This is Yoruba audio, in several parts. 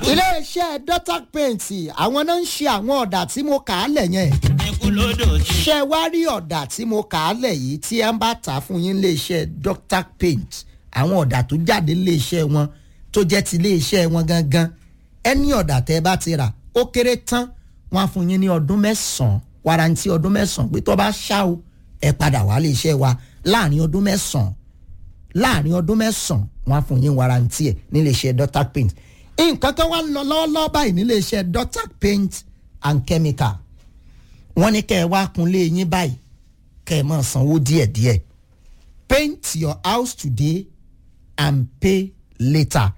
iléeṣẹ́ dotac paint àwọn náà ń ṣe àwọn ọ̀dà tí mo kà á lẹ̀ yẹn ikú lódò sí. ṣe wá rí ọ̀dà tí mo kà á lẹ̀ yìí tí ẹ ń bá tà fún yín iléeṣẹ́ dotac paint àwọn ọ̀dà tó jáde iléeṣẹ́ wọn tó jẹ́ ti iléeṣẹ́ wọn gangan ẹni ọ̀dà tẹ́ ẹ bá ti rà ó kéré tán wọn á fún yín ní ọdún mẹ́sàn-án warranty ọdún mẹ́sàn-án pé tó bá ṣá o ẹ padà wá iléeṣẹ́ wa láàrin ọdún mẹ́sàn-án láàrin ọdún mẹ́sàn-án wọn á fún yín warranty ẹ̀ níléeṣẹ́ dotac paint nǹkan kan wá ń lọ lọ́wọ́lọ́wọ́ báyìí níléeṣẹ́ dotac paint and chemical wọ́n ní kẹ́ ẹ wá kunlé yín báyìí kẹ́ ẹ máa sanwó díẹ̀díẹ̀ paint your house today and pay later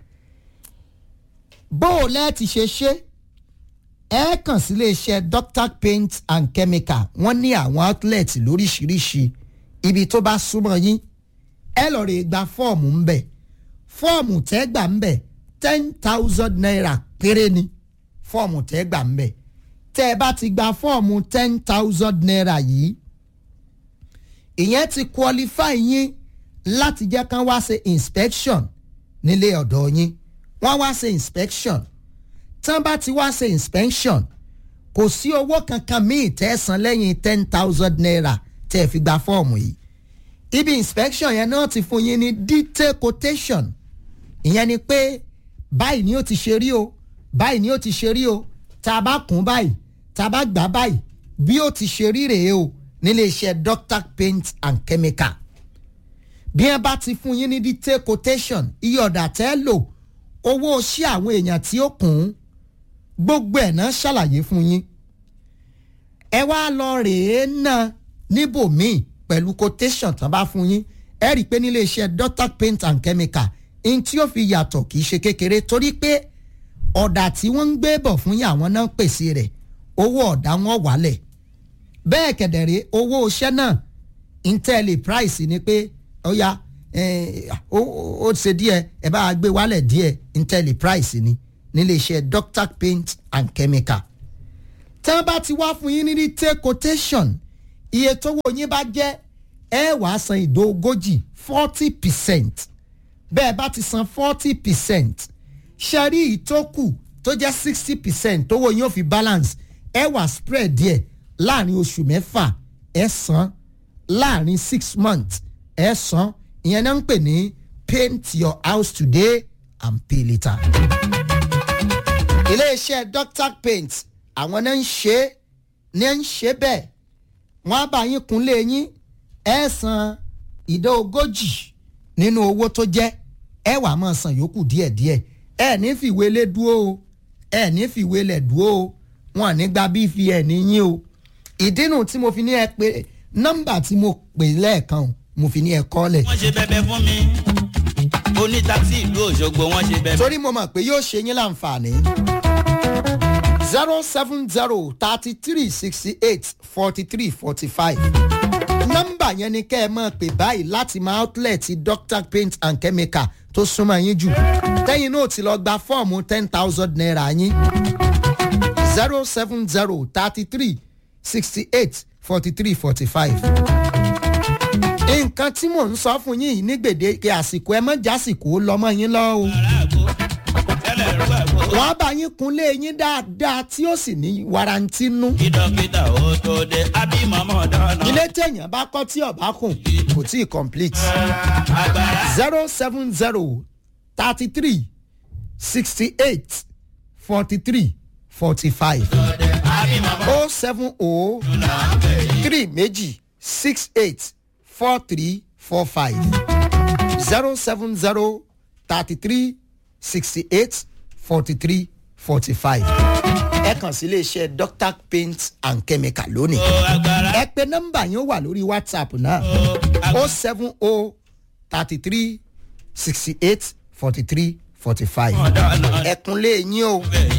bó o lẹ́ẹ̀tì ṣe ṣe ẹ kàn sí iléeṣẹ́ dotac paint and chemical wọ́n ní àwọn outlet lóríṣiríṣi ibi tó bá súnmọ́ yín ẹ lọ rè gba fọ́ọ̀mù ń bẹ̀ fọ́ọ̀mù tẹ́ gbà ń bẹ̀ ten thousand naira péré ni fọ́ọ̀mù tẹ́ gbà ń bẹ̀ tẹ́ ẹ bá ti gba fọ́ọ̀mù ten thousand naira yìí ìyẹn ti qualify yín láti jẹ́ kán wá ṣe inspection nílé ọ̀dọ̀ yín wọ́n wá ṣe inspection tán bá ti wá ṣe inspection kò sí owó kankan míì tẹ́ ẹ san lẹ́yìn ten thousand naira tẹ́ ẹ fi gba fọ́ọ̀mù yìí ibi inspection yẹn náà ti fún yín ní detail quotation ìyẹn ni pé báyìí ni ó ti ṣe rí o báyìí ni ó ti ṣe rí o tá a bá kún báyìí tá a bá gbà báyìí bí ó ti ṣe rí rèé o nílé iṣẹ́ doctor paint and chemical bí wọ́n bá ti fún yín ní detail quotation iye ọ̀dà tẹ́ lò owó ṣí àwọn èèyàn tí ó kùn ún gbogbo ẹ̀ náà ṣàlàyé fún yín ẹ wá lọ rèé náà níbòmíì pẹ̀lú quotation tán bá fún yín ẹ rí i pé nílé iṣẹ́ doctor paint and chemical n tí ó fi yàtọ̀ kì í ṣe kékeré torí pé ọ̀dà tí wọ́n ń gbé bọ̀ fún yín àwọn náà ń pèsè rẹ̀ owó ọ̀dà wọn wálẹ̀ bẹ́ẹ̀ kẹ̀dẹ̀rẹ́ owó iṣẹ́ náà intel price ni pé ó yá ó ṣe díẹ̀ ẹ bá gbé wálẹ̀ díẹ̀ intel price ni nílé iṣẹ́ doctor paint and chemical tí wọ́n bá ti wá fún yín ní retail quotation iye tówó yín bá jẹ́ ẹ wàá san ìdó ogójì forty percent bẹ́ẹ̀ bá ti san forty percent ṣẹ́rí ìtókù tó jẹ́ sixty percent tówó yín ó fi balance ẹ wà spread díẹ̀ láàrin oṣù mẹ́fà ẹ san láàrin six months ẹ san ìyẹn náà ń pè ní paint your house today and pay later. iléeṣẹ́ doctor paint àwọn náà ń ṣe é ní ń ṣe bẹ́ẹ̀ wọ́n á bá yín kúnlé yín ẹ san ìdá ogójì nínú owó tó jẹ́ ẹ wàá máa san yòókù díẹ̀díẹ̀ ẹ ní fìwé lé dúró o ẹ ní fìwé lẹ̀ dúró o wọn ní gba bí fi ẹ̀ níyìn o ìdínú tí mo fi ní ẹ pé nọ́mbà tí mo pè lẹ́ẹ̀kan mo fi ní ẹ kọ́ lẹ̀. wọ́n ṣe bẹ́bẹ́ fún mi onítakisí ìlú òṣogbo wọ́n ṣe bẹ́bẹ́. torí mo mọ̀ pé yóò ṣe yín láǹfààní zero seven zero thirty three sixty eight forty three forty five nọ́mbà yẹn ni kẹ́ ẹ máa pè báyìí láti máa outlet doctor paint and chemical tó súnmọ́ yín jù tẹ́yìn náà ti lọ gba fọ́ọ̀mù ten thousand naira yín zero seven zero thirty three sixty eight forty three forty five. nǹkan tí mò ń sọ fún yín yìí ní gbèdéke àsìkò ẹ mọ́ jásìkò lọ́mọ yín lọ́ o. wọ́n á bá yín kunlé yín dáadáa tí ó sì ní warranty nú. kìdọ̀kìdọ̀ ó tó dé abímọ̀mọ́ dáná. ilé téèyàn bá kọ́ tí ọ̀bá kùn kò tí ì complete. agbára zero seven zero thirty three sixty eight forty three forty five o seven o three méjì six eight four three four five zero seven zero thirty three sixty eight forty three forty five ẹ kàn sí iléeṣẹ́ doctor paint and chemical lónìí ó agbára ẹ pé nọ́mbà yín ó wà lórí whatsapp náà o seven o thirty three sixty eight forty three forty five dáná. ẹ̀kúnlé yín o bẹ́ẹ̀